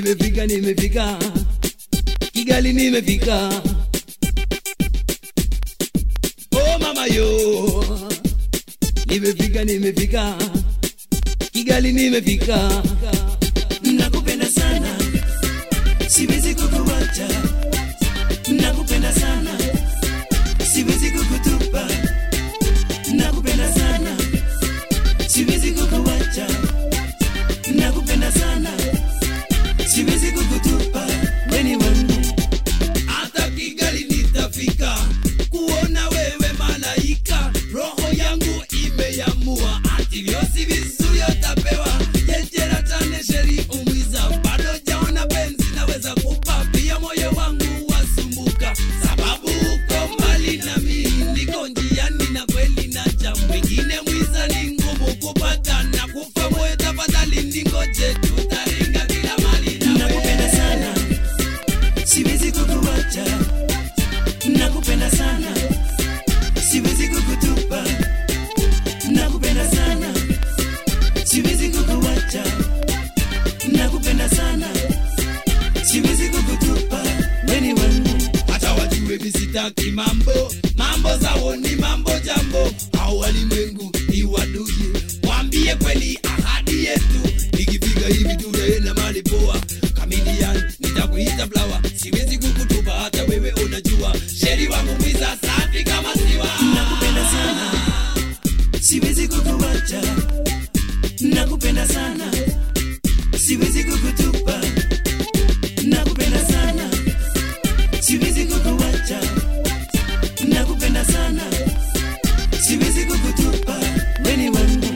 nimefika nimefika kigali nimefika oh mama yo nimefika nimefika kigali nimefika nakupenda sana siwezi kukuwacha nakupenda sana siwezi kukutupa nakupenda sana siwezi kukuwacha nakupenda sana siwezi kukutupa weni wangu hata kigali nitafika kuona wewe malaika roho yangu imeamua atiliosi vizuri utapewa jejera tane sheri umwiza bado jaona penzi naweza kupa pia moyo wangu wasumbuka sababu uko mbali na mimi niko njiani na kweli na cha mwingine mwiza ni ngumu kupata na kufa moyo tafadhali ningoje tutaringa kila mali nakupenda sana siwezi kukuwacha nakupenda sana siwezi kukutupa nakupenda sana siwezi kukuwacha nakupenda sana siwezi kukutupa weni wangu hata wajue visitaki mambo mambo zao ni mambo jambo au walimwengu ni waduye wambie kweli ahadi yetu nikifika hivi tutaenda mali poa kamilian nitakuita flower siwezi kukutupa hata wewe unajua sheri wangu mwiza safi kama siwa nakupenda sana siwezi kukuwacha nakupenda sana siwezi kukutupa nakupenda sana siwezi kukuwacha nakupenda sana siwezi kukutupa weni wangu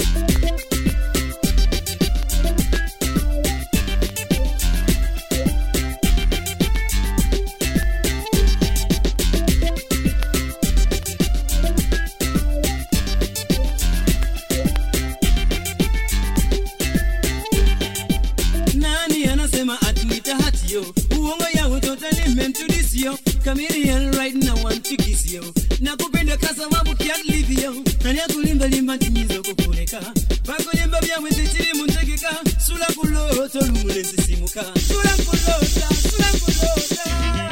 nani anasema atlita hatio uongo yao totally meant to this yo chameleon right now want to kiss yo nakupenda kwa sababu can't leave yo nani akulimba limba timizo kukuleka pakulimba byawe zikiri muntegeka sula kuloto lumule nsisimuka sula kulota sula kulota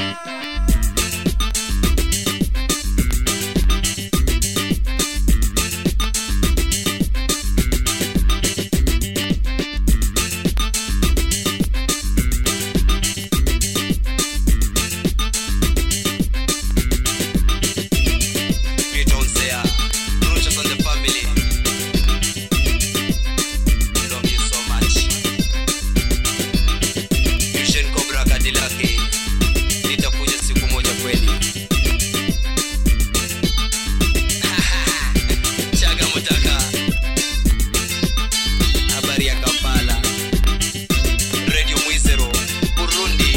Greetings there. Roaches on the family. Love you so much. Vision Cobra Cadillac. Nitakuja siku moja kweli. Chaga Mutaka. Habari ya Kampala. Radio Mwizero. Burundi.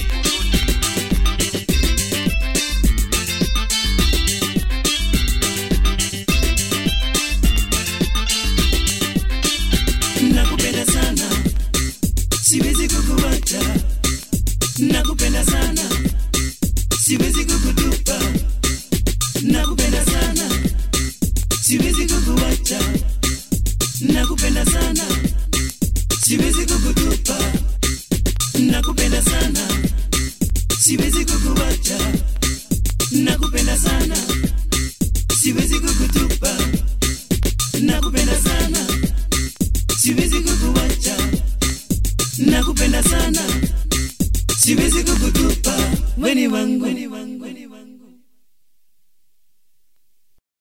nakupenda sana siwezi kukuwacha nakupenda sana siwezi kukutupa nakupenda sana siwezi kukuwacha nakupenda sana siwezi kukutupa nakupenda sana siwezi kukuwacha nakupenda sana siwezi kukutupa nakupenda sana siwezi kukuwacha nakupenda sana siwezi kukutupa weni wangu, weni wangu.